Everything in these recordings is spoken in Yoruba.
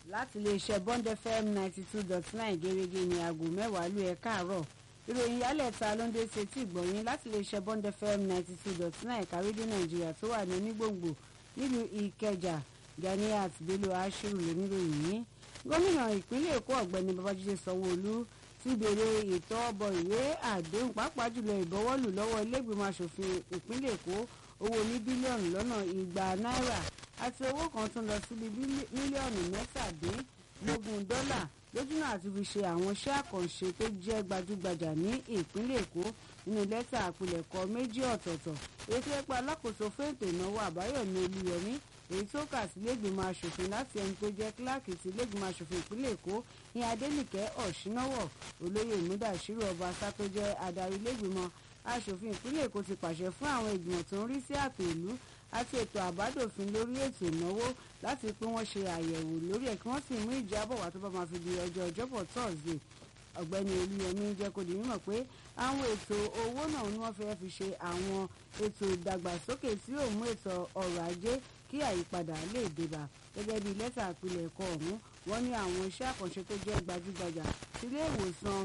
láti iléeṣẹ́ bond fm ninety two dot nine gẹ́gẹ́ ní aago mẹ́wàá lù ẹ̀ káàárọ̀ ìròyìn yálẹ̀ ta ló ń dé sí etí ìgbọ̀nyín láti iléeṣẹ́ bond fm ninety two dot nine kárídé nàìjíríà tó wà ní onígbòǹgbò nílùú ìkẹjà ganiat bello ashiru lóníròyìn yìí gómìnà ìpínlẹ̀ èkó ọ̀gbẹ́ni babájídé sanwó-olú ti béèrè ètò ọbọ̀ ìwé àdéhùn pàápàá jùlọ ìbọwọ́lù lọ́wọ́ ilégbèmọ̀ asòfin ìpínlẹ̀ èkó owó ní bílíọ̀nù lọ́nà igba náírà àti owó kan tún lọ síbi mílíọ̀nù mẹ́tàdínlógún dọ́là lójúnà àti fi ṣe àwọn iṣẹ́ àkànṣe tó jẹ́ gbajúgbajà ní ìpínlẹ̀ èkó nínú lẹ́tà àpilẹ̀kọ méjì ọ̀tọ̀ọ̀tọ̀ èyí tó yẹ pé alákòóso fún ètò ìnáwó àbáyọ̀mí olúyọmí èyí tó kà sí lẹ́gbìmọ̀ asòfin láti ẹni tó jẹ́ kíláàkì sí lẹ́gbìmọ̀ asòfin ìpínlẹ̀ èkó ní adẹ́nìkẹ́ ọ̀ṣínáwọ̀ olóyè múdàṣírò ọbaṣá tó jẹ́ adarí lẹ́gbìmọ̀ asòfin ìpínlẹ̀ èkó ti pàṣẹ fún àwọn ìgbìmọ̀ tó ń rí sí ààtò ìlú àti ètò àbádòfin lórí ètò ìnáwó láti pé wọ́n ṣe àyẹ̀wò lórí ẹ̀ kí wọ́n sì mú ìjábọ̀ wá tó bá máa fi di ọjọ́ ọjọ́bọ̀ thursday ọ̀gbẹ́ni olúyẹmí jẹ́ kó di mímọ̀ pé àwọn ètò owó náà ni wọ́n fẹ́ fi ṣe àwọn ètò ìdàgbàsókè tí yóò mú ètò ọrọ̀ ajé kí àyípadà lè débà gẹ́gẹ́ bí lẹ́tà àpilẹ̀kọ ọ̀hún wọ́n ní àwọn iṣẹ́ àkànṣe tó jẹ́ gbajúgbajà sílé ìwòsàn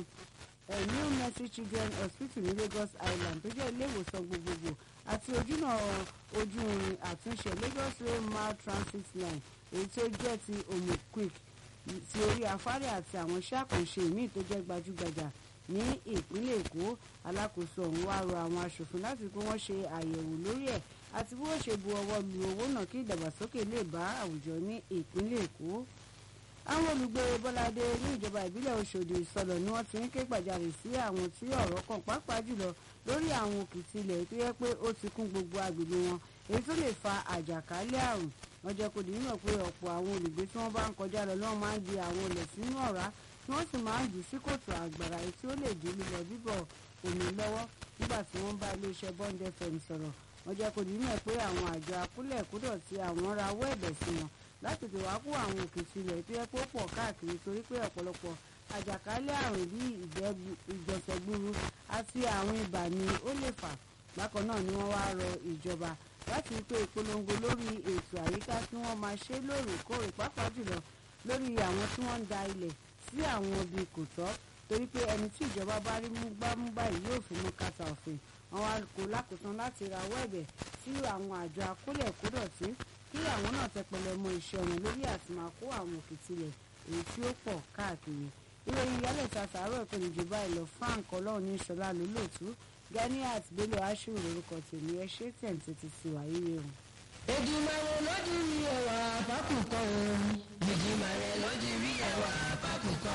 new mercy children hospital ní lagos island tó jẹ́ ilé ìwòsàn gbogbogbò àti ojúnà ojú irin àtúnṣe lagos rail mile transit line èyí tó jẹ́ ti omo quick ti orí afárẹ̀ àti àwọn iṣẹ́ àkànṣe míì tó jẹ́ gbajúgbajà ní ìpínlẹ̀ èkó alákòóso ọ̀hún wá rọ àwọn aṣòfin láti pé wọ́n ṣe àyẹ̀wò lórí ẹ̀ àti bí wọ́n ṣe bu ọwọ́ lu owó náà kí ìdàgbàsókè lè bá àwùjọ ní ìpínlẹ̀ èkó àwọn olùgbé bọ́ládé ní ìjọba ìbílẹ̀ ọ̀ṣọ́dì ìsọlọ̀ ni wọ́n ti ń ké gbàjarè sí àwọn tí ọ̀rọ̀ kàn pàápàá jùlọ lórí àwọn òkìtì ilẹ̀ tó yẹ pé ó ti kún gbogbo agbègbè wọn èyí tó lè fa àjàkálẹ̀ àrùn wọ́n jẹ́ kó di mímọ̀ pé ọ̀pọ̀ àwọn olùgbé tí wọ́n bá ń kọjá lọ lọ́wọ́ máa ń di àwọn olè sínú ọ̀rá tí wọ́n sì máa ń jù sí kòtò àgbàrá èyí tí ó lè dín lílọ bíbọ̀ omi lọ́wọ́ nígbà tí wọ́n bá iléeṣẹ́ bond fm sọ̀rọ̀ wọ́n jẹ́ kó di mímọ̀ pé àwọn àjọ akúlẹ̀ kúdọ̀ tí àwọn rawọ́ ẹ̀bẹ̀ sí wọn láti tètè wá kó àwọn òkìtì ilẹ̀ tó yẹ kó pọ̀ káàkiri torí pé ọ̀pọ̀lọpọ̀ àjàkálẹ̀ àrùn bíi ìgbọ̀nsẹ̀ gburu àti àrùn ibà ni ó lè fà bákan náà ni wọ́n wá rọ ìjọba láti rí pé ìpolongo lórí ètò àyíká tí wọ́n máa ṣe lóòrèkóòrè pàápàá jùlọ lórí àwọn tí wọ́n ń da ilẹ̀ sí àwọn ibi kò tọ́ torí pé ẹni tí ìjọba bá rí mú gbámúgbá yìí yóò fi mú kàtà òfin àwọn kò lákòótán láti rawọ́ ẹ̀bẹ̀ sí àwọn àjọ akólẹ̀ kódọ̀tí kí àwọn náà tẹpẹlẹ mọ iṣẹ́ wọn lórí àti máa kó àwọn òkìtìlẹ̀ èyí tí ó pọ̀ káàkiri ìròyìn ìyálẹ̀ ta sàárọ̀ ìpinnu ìjọba ìlọ frank ọlọ́run ní ìṣọlá lólóòtú ganiat bello ashiru lórúkọ tèmi ẹ ṣe tẹ̀ǹtẹ̀ ti ti wà yíyẹ o. Èdùmàrè lójú rí ẹwà àbákùkọ o. Èdùmàrè lójú rí ẹwà àbákùkọ.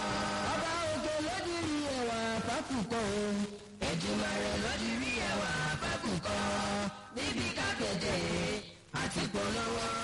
Ọba òkè lójú rí ẹwà àbákùkọ o. Èdùmàrè lójú rí ẹwà àbákùkọ. Níbi kápẹ́tẹ̀ àti polówó.